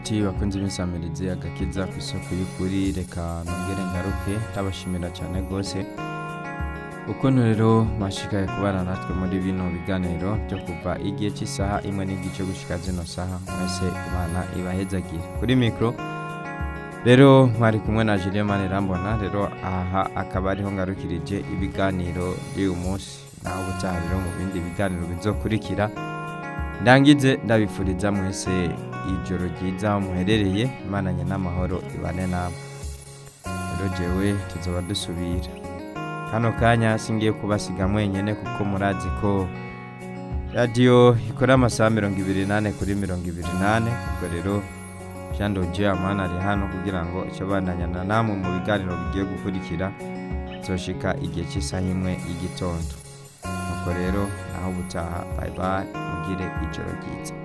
nshuti bakunze imisamirizi agakiza ku isoko y'ukuri reka nongere ngaruke ndabashimira cyane rwose ukuntu rero mwashikaye kubana natwe muri bino biganiro byo kuva igihe cy'isaha imwe n'igice gushika zino saha mwese imana ibahezagiye kuri mikoro rero mwari kumwe na Julien Manirambona rero aha akaba ariho ngarukirije ibiganiro by'uyu munsi naho ubutaha rero mu bindi biganiro bizokurikira ndangize ndabifuriza mwese ijoro ryiza aho muherereye imananye n'amahoro ibane namwe rero jewe tuzoba dusubira kano kanya singiye kubasiga mwenyene kuko murazi ko radiyo ikora amasaha mirongo ibiri nane kuri mirongo ibiri nane ubwo rero jean doje amana ari hano kugira ngo icyo bandanyana namwe mu biganiro bigiye gukurikira zoshika igihe cy'isaha imwe y'igitondo nuko rero naho ubutaha bye bye mugire ijoro ryiza